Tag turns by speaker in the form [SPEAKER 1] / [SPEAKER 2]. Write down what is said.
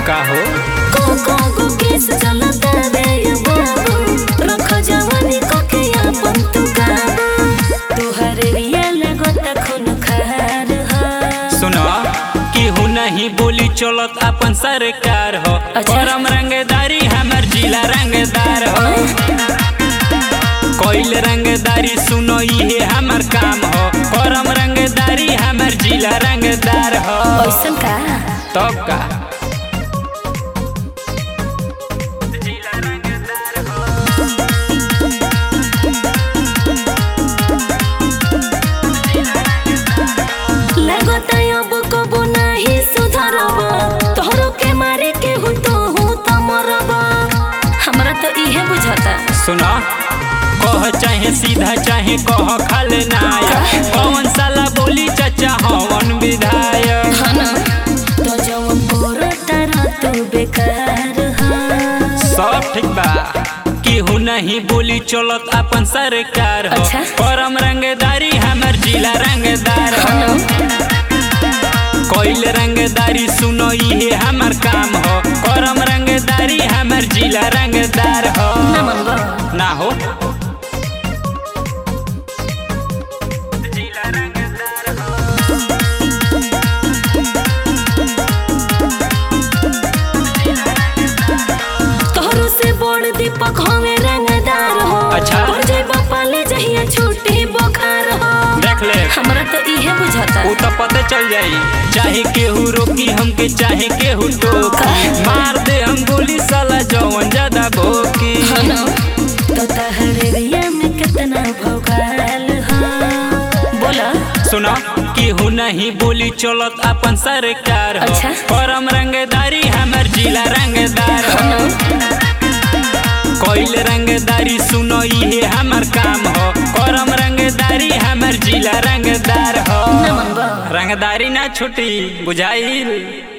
[SPEAKER 1] का हो
[SPEAKER 2] कोको को केस चलता रे ये बाबू रख जवानी को के अपन तू काबू तुहरे रिया लगत खून खार हा
[SPEAKER 1] सुनो केहू नहीं बोली चलत अपन सरकार हो
[SPEAKER 2] अच्छा।
[SPEAKER 1] करम रंगदारी हमर जिला रंगदार हो कोइल रंगदारी सुनो ये हमर काम हो करम रंगदारी हमर जिला रंगदार हो
[SPEAKER 2] ऐसन का
[SPEAKER 1] तब का
[SPEAKER 2] लगत अब कबो नहीं सुधरब तोहरो के मारे के हूँ तो हूँ तो मरब हमरा तो इहे बुझाता
[SPEAKER 1] सुनो कह चाहे सीधा चाहे कह खाले नायक कौन साला बोली चाचा हवन विधायक
[SPEAKER 2] हाँ ना तो जवन करता रह तू बेकार हा
[SPEAKER 1] सब ठीक बा केहू नहीं बोली चलत अपन सरकार हो
[SPEAKER 2] अच्छा।
[SPEAKER 1] परम रंगदारी हमर जिला रंगदार हो
[SPEAKER 2] हाँ ना
[SPEAKER 1] कोइल रंगदारी सुनो ये हमर काम हो करम रंगदारी हमर जिला रंगदार हो
[SPEAKER 2] ना मनबा
[SPEAKER 1] ना हो
[SPEAKER 2] तोहरो से बड़ दीपक हमें रंगदार हो
[SPEAKER 1] अच्छा।
[SPEAKER 2] तोर जेबा पाले जहिया छूटी बोखार हो
[SPEAKER 1] देख ले
[SPEAKER 2] हमरा तो इहे बुझाता
[SPEAKER 1] उ तो पता चल जाई चाहे केहू रोकी हमके चाहे केहू टोकी मार दे हम गोली साला जवन ज्यादा भोकी
[SPEAKER 2] हाँ ना तो तहरे रिया में कितना भोगाल हा बोला
[SPEAKER 1] सुनो केहू नहीं बोली चलत अपन सरकार हो
[SPEAKER 2] अच्छा।
[SPEAKER 1] परम रंगदारी हमर जिला रंगदार
[SPEAKER 2] हाँ
[SPEAKER 1] हो
[SPEAKER 2] ना
[SPEAKER 1] कोइल रंगदारी सुनो ये हमर काम हो करम रंगदारी हमर जिला रंगदार हो
[SPEAKER 2] ना मनबा
[SPEAKER 1] रंगदारी ना छुटी बुझाइल